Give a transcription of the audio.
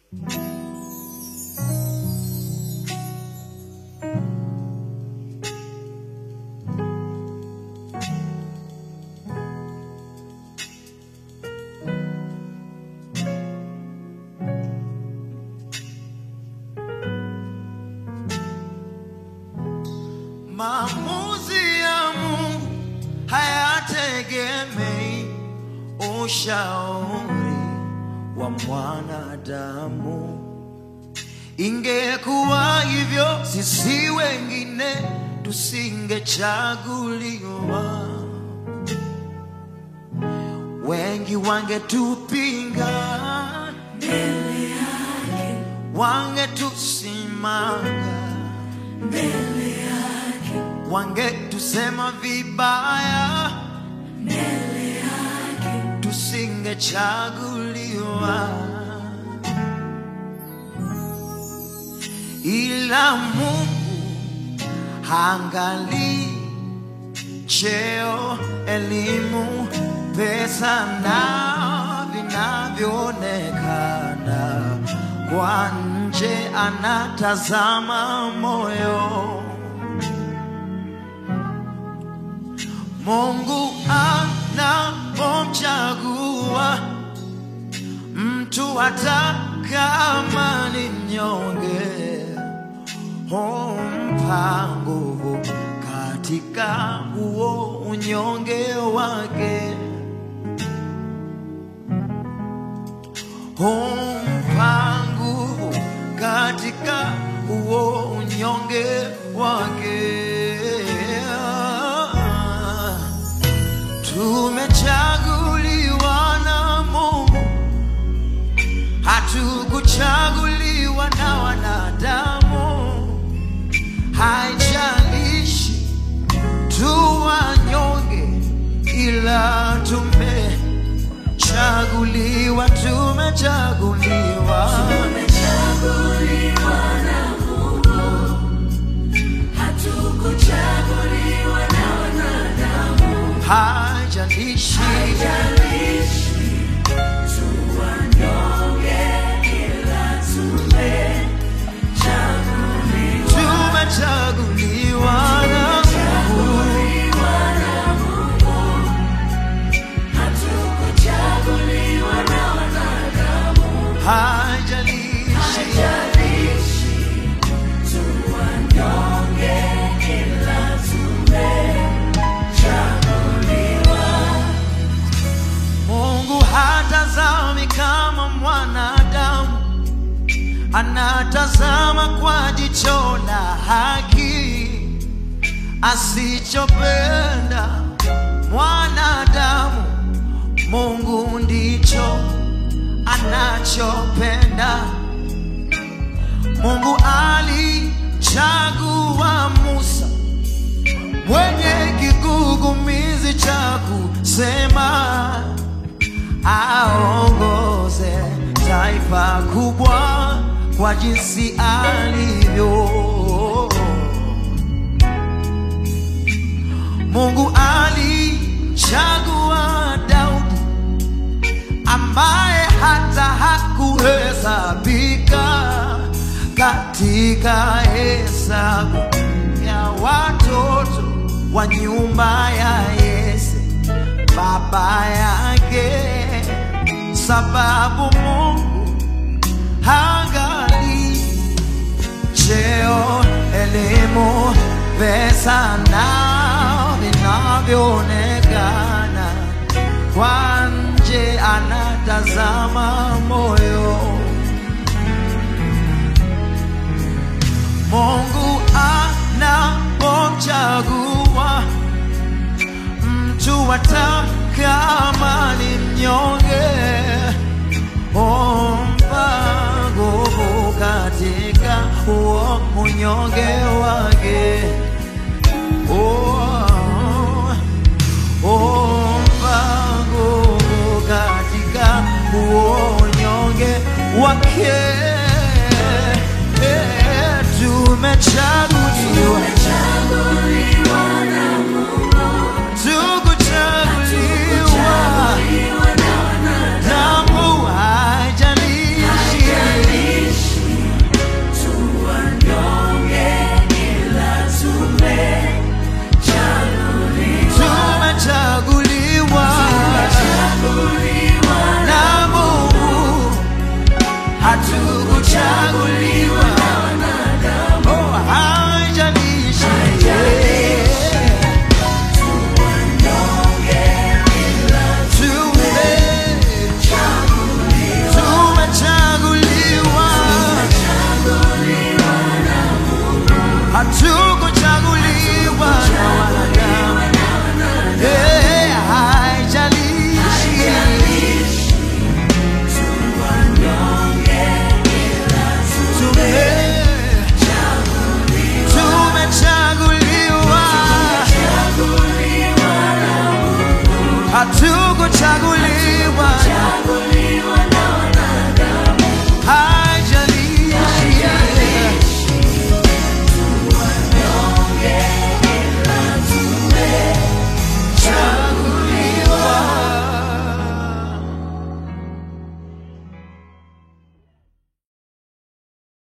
Maamuzi ya Mungu hayategemei ushauri wa mwanadamu. Ingekuwa hivyo, sisi wengine tusingechaguliwa, wengi wangetupinga, wangetusimanga wangetusema vibaya, tusingechaguliwa, ila Mungu haangalii cheo, elimu, pesa na vinavyoonekana kwa nje, anatazama moyo. Mungu anapomchagua mtu hata kama ni mnyonge, humpa nguvu katika huo unyonge wake, humpa nguvu katika huo unyonge wake. Tumechaguliwa na Mungu, hatukuchaguliwa na wanadamu. Haijalishi tu wanyonge, ila tumechaguliwa, tumechaguliwa. Tumechaguliwa na Mungu, hatukuchaguliwa na wanadamu. Haijalishi Haijalishi tu wanyonge, ila tumechaguliwa. tumechaguliwa na Mungu. Tumechaguliwa na Mungu, hatukuchaguliwa na wanadamu. Haijalishi Haijalishi tu wanyonge, ila tumechaguliwa. Mungu hatazami kama mwanadamu, anatazama kwa jicho la haki. Asichopenda mwanadamu, Mungu ndicho anachopenda. Mungu alichagua Musa mwenye kigugumizi cha kusema aongoze taifa kubwa kwa jinsi alivyo. Mungu alichagua Daudi ambaye hata hakuhesabika katika hesabu ya watoto wa nyumba ya Yese baba yake, sababu Mungu hangali cheo, elimu, pesa na vinavyoonekana kwa nje, anatazama moyo. Mungu anapomchagua mtu hata kama ni mnyonge, humpa nguvu katika huo unyonge wake. Oh, humpa nguvu katika huo unyonge wake. Eh, Tumechaguliwa, Tumechaguliwa na Mungu, tukuchaguliwa tumechaguliwa na wanadamu. damu haijalishi Haijalishi hatukuchaguliwa